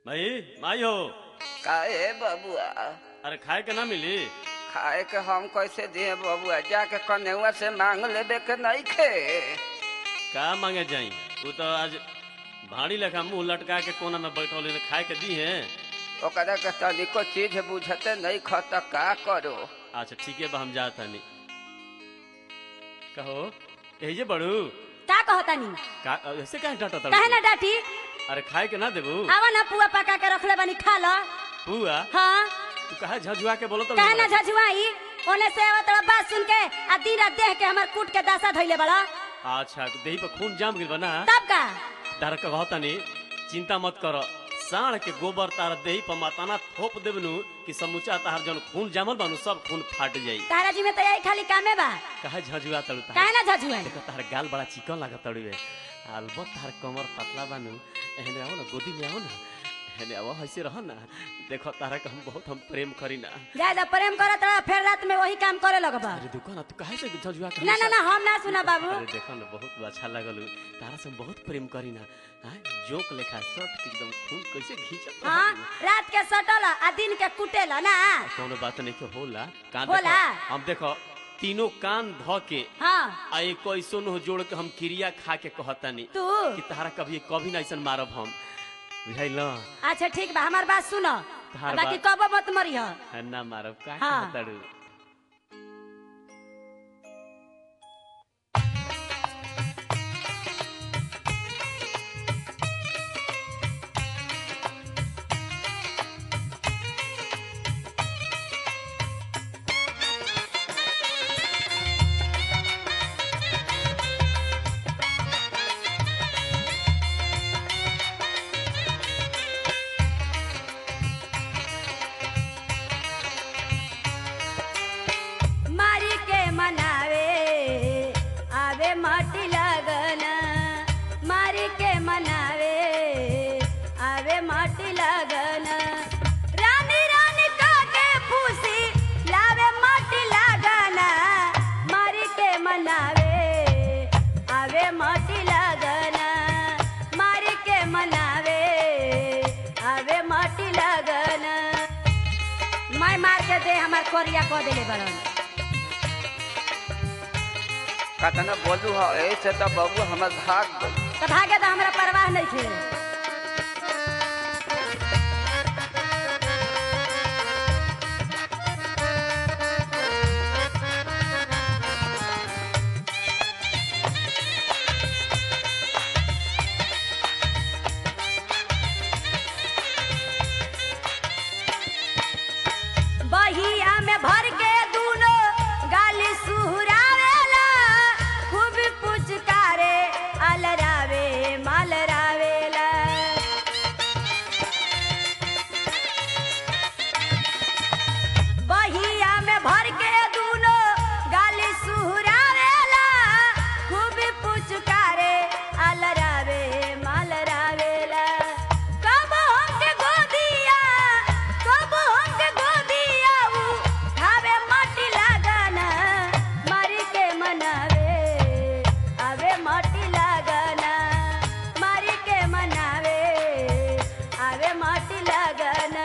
भाई माई हो काहे बबुआ अरे खाए के ना मिली खाए के हम कैसे दिए बबुआ जाके कन्हैया से मांग लेबे के नहीं खे का मांगे जाई तू तो आज भाड़ी लेखा मुंह लटका के कोना में बैठल है, खाए के दी है ओकरा के तनिको चीज बुझते नहीं ख त का करो अच्छा ठीक है बा हम जात हनी कहो यही जे बड़ू का कहतानी का ऐसे काहे डांटा काहे ना डाटी अरे खाए के ना देबू आवा ना पुआ पका के रखले बानी खा ल पुआ हाँ तू कहा झझुआ के बोलो तो काहे ना झझुआई ओने से आवत रहा बात सुन के आ दिन रात देह के हमर कूट के दासा धइले बड़ा अच्छा देही पर खून जाम गिल बना तब का तार कहतानी चिंता मत करो साढ़ के गोबर तार देही पर माताना थोप देबनु कि समूचा तार जन खून जामल बानु सब खून फाट जाई तारा जी में तो यही खाली कामे बा कहा झझुआ तड़ू तार काहे ना झझुआई देखो तार गाल बड़ा चिकन लागत तड़ुए अलबत तार कमर पतला बानु एहने आओ ना गोदी में आओ ना एहने आओ ऐसे रहो ना देखो तारा के हम बहुत हम प्रेम करी ना ज्यादा प्रेम करत रहा फिर रात में वही काम करे लगबा अरे दुकान ना तू काहे से झझुआ के ना ना ना हम ना सुना बाबू अरे देखो ना बहुत अच्छा लगल तारा से हम बहुत प्रेम करी ना हाँ जोक लेखा शर्ट के एकदम खून कैसे खींचत हाँ रहत रात के सटल आ दिन के कुटेल ना कोनो बात नहीं के होला कान होला? देखो हम देखो तीनों कान ध के हाँ आ एक ऐसो न जोड़ के हम क्रिया खा के कहतानी तू कि तारा कभी कभी ना ऐसन मारब हम बुझाइल अच्छा ठीक बा हमार बात सुनो तहार बाकी बात- कबो मत मरी हो ना मारब का हाँ। कहताड़ू मारी के मनावे आवे माटी लगन मारी के मनावे आवे माटी लगन रानी रानी काके फूसी लावे माटी लगन मारी के मनावे आवे माटी लगन मारी के मनावे आवे माटी लगन मैं मार के दे हमार कोरिया को देले बड़न कतना बोलू हो ऐसे तो बबू हमर भाग गई तो भागे तो हमरा परवाह नहीं थे बहिया में भर के दूनो गाली सुहरावेला खूब पुचकारे अलरावे मालरावेला बहिया में भर के दूनो गाली सुहरावेला खूब पुचकारे अलरावे मालरावेला कब हमके गोदिया कब हमके गोदिया उ खावे माटी लागना मारी के मनावे आवे माटी लागना मारी के मनावे आवे माटी लागना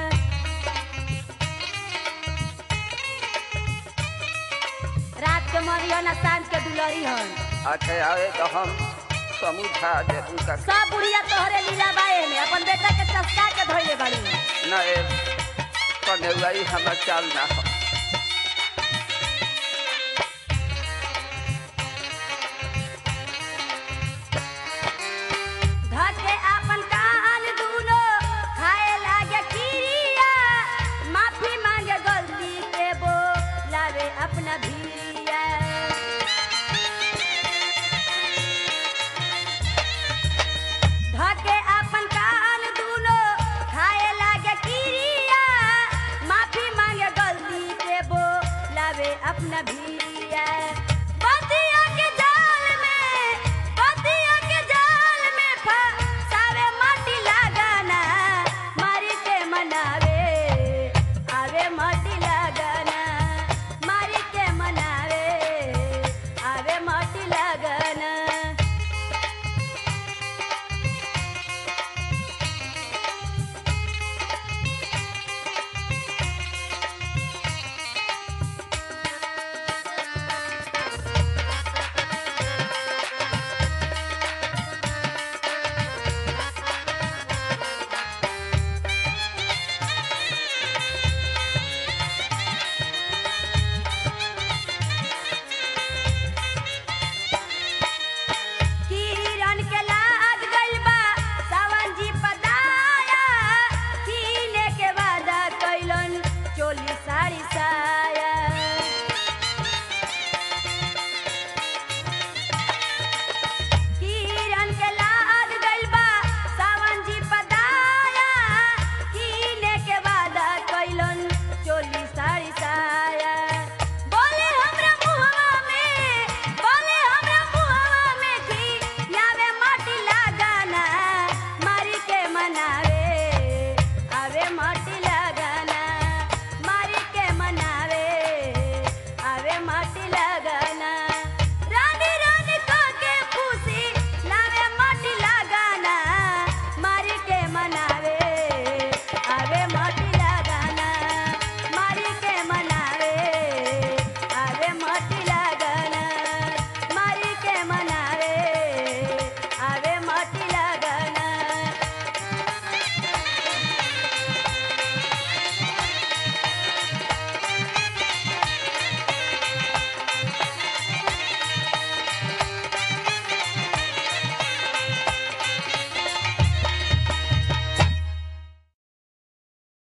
रात के मरियो ना सांझ के दुलरी हन अच्छा आवे तो हम समझा देबू का सब बुढ़िया तोहरे लीला बाए में अपन बेटा के चस्का के धोइले बाड़ी ना ए कन्हैया हमर चाल ना हो